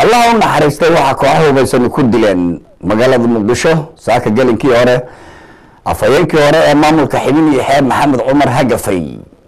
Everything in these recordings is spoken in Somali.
allaha u naxariistay waxaa kooxa hubaysani ku dileen magaalada muqdisho saaka gelinkii hore afhayeenkii hore ee maamulka xibin iyo xeeb maxamed cumar hagafay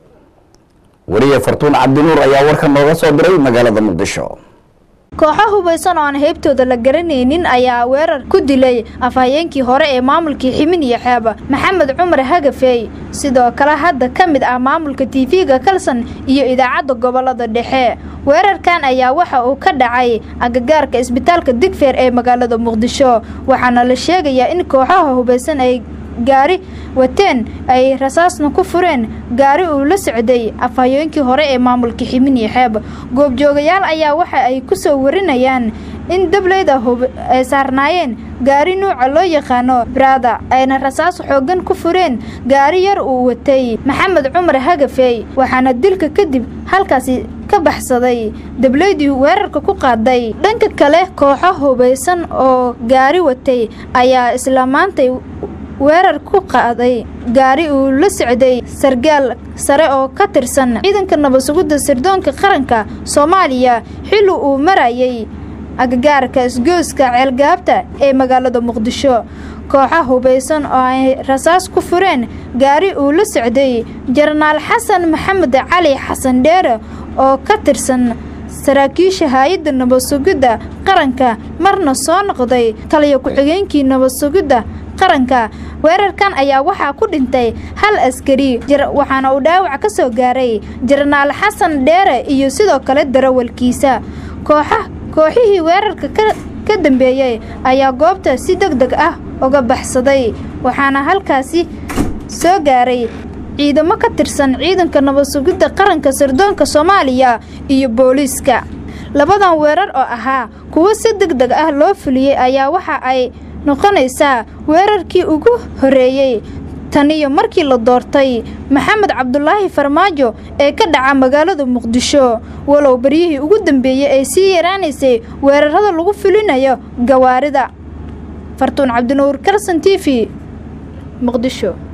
wariye fartuun cabdinuur ayaa warkan nooga soo diray magaalada muqdisho kooxo hubaysan oo aan heybtooda la garanaynin ayaa weerar ku dilay afhayeenkii hore ee maamulkii ximin iyo xeeb maxamed cumar hagafey sidoo kale hadda ka mid ah maamulka tv-ga kalson iyo idaacadda gobolada dhexe weerarkan ayaa waxa uu ka dhacay agagaarka isbitaalka digfeer ee magaalada muqdisho waxaana la sheegayaa in kooxaha hubaysan ay gaari wateen ay rasaasna ku fureen gaari uu la socday afhayeenkii hore ee maamulka ximin iyo xeeb goobjoogayaal ayaa waxa ay ku soo warinayaan in dableyda ay saarnaayeen gaari nuuca loo yaqaano brada ayna rasaas xoogan ku fureen gaari yar uu watay maxamed cumar hagafey waxaana dilka kadib halkaasi ka baxsaday dableydii weerarka ku qaaday dhanka kale kooxo hubaysan oo gaari watay ayaa isla maantay weerar ku qaaday gaari uu la socday sargaal sare oo ka tirsan ciidanka nabadsugidda sirdoonka qaranka soomaaliya xilli uu marayay agagaarka isgooska ceelgaabta ee magaalada muqdisho kooxa hubaysan oo ay rasaas ku fureen gaari uu la socday jenaraal xasan maxamed cali xasan dheere oo ka tirsan saraakiisha hay-adda nabadsugidda qaranka marna soo noqday taliyo ku-xigeenkii nabadsugidda qaranka weerarkan ayaa waxaa ku dhintay hal askari waxaana uu dhaawac ka soo gaaray jenaraal xasan dheere iyo sidoo kale darawalkiisa kooxa kooxihii weerarka ka dambeeyey ayaa goobta si deg deg ah uga baxsaday waxaana halkaasi soo gaaray ciidamo ka tirsan ciidanka nabadsugidda qaranka sirdoonka soomaaliya iyo booliiska labadan weerar oo ahaa kuwo si deg deg ah loo fuliyey ayaa waxa ay noqonaysaa weerarkii ugu horreeyey taniyo markii la doortay maxamed cabdulaahi farmaajo ee ka dhaca magaalada muqdisho walow baryihii ugu dambeeyey ay sii yaraanaysay weerarada lagu fulinayo gawaarida fartuun cabdinuur kalson t v muqdisho